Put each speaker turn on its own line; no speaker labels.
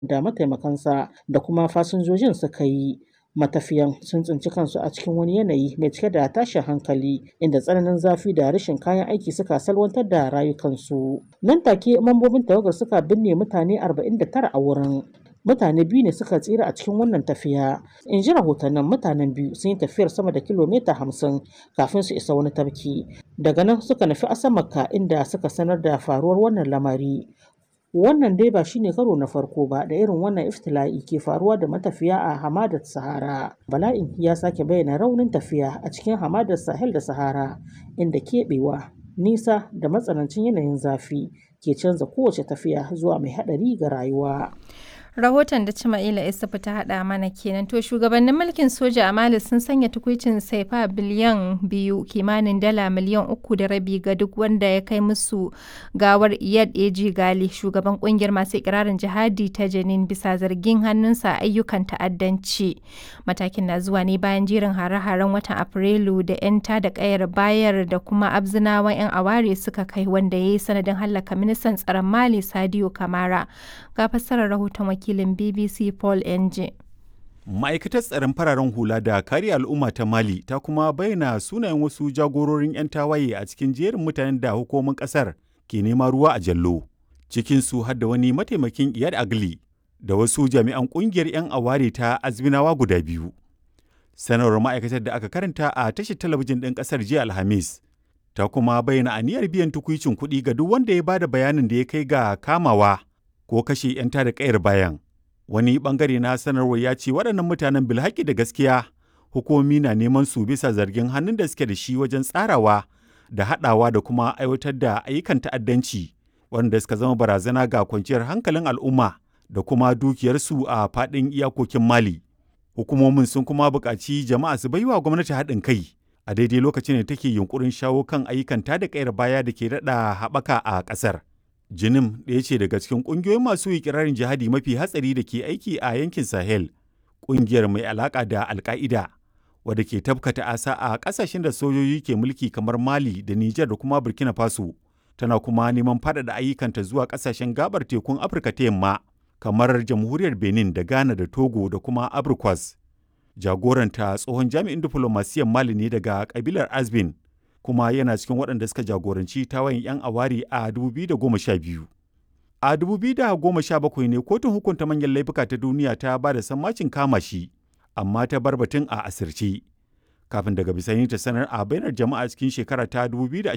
da mataimakansa da kuma fasinjojin suka yi. Matafiyan sun tsinci kansu a cikin wani yanayi mai cike da tashin hankali inda tsananin zafi da rashin kayan aiki suka salwantar da rayukansu. Nan take mambobin tawagar suka binne mutane 49 a wurin. Mutane biyu ne suka tsira a cikin wannan tafiya. In ji rahotannin mutanen biyu sun yi tafiyar sama da kilomita hamsin kafin su isa wani tafki. Daga nan suka nufi Asamaka inda suka sanar da faruwar wannan lamari. Wannan dai ba shine karo na farko ba da irin wannan iftila'i ke faruwa da matafiya a hamadar Sahara. Bala'in ya sake bayyana raunin tafiya a cikin hamadar Sahel da Sahara inda keɓewa, nisa da matsanancin yanayin zafi ke canza kowace tafiya zuwa mai haɗari ga rayuwa.
rahoton da Cima'ila Isufu ta haɗa mana kenan to shugabannin mulkin soja a Mali sun sanya tukuicin saifa biliyan biyu kimanin dala miliyan uku da rabi ga duk wanda ya kai musu gawar Iyad Eji Gali shugaban kungiyar masu ikirarin jihadi ta Janin bisa zargin hannunsa ayyukan ta'addanci matakin na zuwa ne bayan jerin hare-haren watan Afrilu da 'yan da kayar bayar da kuma abzinawan 'yan aware suka kai wanda ya yi sanadin hallaka ministan tsaron Mali Sadio Kamara ga fassarar rahoton wakilin BBC Paul Enje.
Ma'aikatar tsaron fararen hula da kare al'umma ta Mali ta kuma bayyana sunayen wasu jagororin 'yan tawaye a cikin jerin mutanen da hukumomin ƙasar ke nema ruwa a jallo. Cikinsu har da wani mataimakin Iyad Agli da wasu jami'an ƙungiyar 'yan aware ta Azminawa guda biyu. Sanarwar ma'aikatar da aka karanta a tashar talabijin ɗin ƙasar jiya Alhamis ta kuma bayyana aniyar biyan tukuicin kuɗi ga duk wanda ya bada bayanin da ya kai ga kamawa ko kashe 'yan tada kayar bayan. Wani bangare na sanarwar ya ce waɗannan mutanen bilhaki da gaskiya hukumomi na neman su bisa zargin hannun da suke da shi wajen tsarawa da haɗawa da kuma aiwatar da ayyukan ta'addanci wanda suka zama barazana ga kwanciyar hankalin al'umma da kuma dukiyarsu a faɗin iyakokin Mali. Hukumomin sun kuma buƙaci jama'a su baiwa gwamnati haɗin kai a daidai lokacin da take yunkurin shawo kan ayyukan tada kayar baya da ke daɗa haɓaka a ƙasar. Jinim ɗaya ce daga cikin ƙungiyoyin masu ikirarin jihadi mafi hatsari da ke aiki a yankin Sahel, ƙungiyar mai alaƙa da Alƙa'ida, wadda ke tabkata asa a ƙasashen da sojoji ke mulki kamar Mali da Nijar da kuma Burkina Faso, tana kuma neman faɗaɗa ayyukanta zuwa ƙasashen gabar tekun Afirka ta yamma, kamar Jamhuriyar Benin da Ghana da Togo da kuma Abrikwas. Jagoranta tsohon jami'in diflomasiyyar Mali ne daga ƙabilar Azbin, kuma yana cikin waɗanda suka jagoranci tawayin 'yan awari a 2012. A 2017 ne kotun hukunta manyan laifuka ta duniya ta ba da sammacin kama shi, amma ta bar batun a asirce. Kafin daga bisani ta sanar a bainar jama'a cikin shekara ta 2020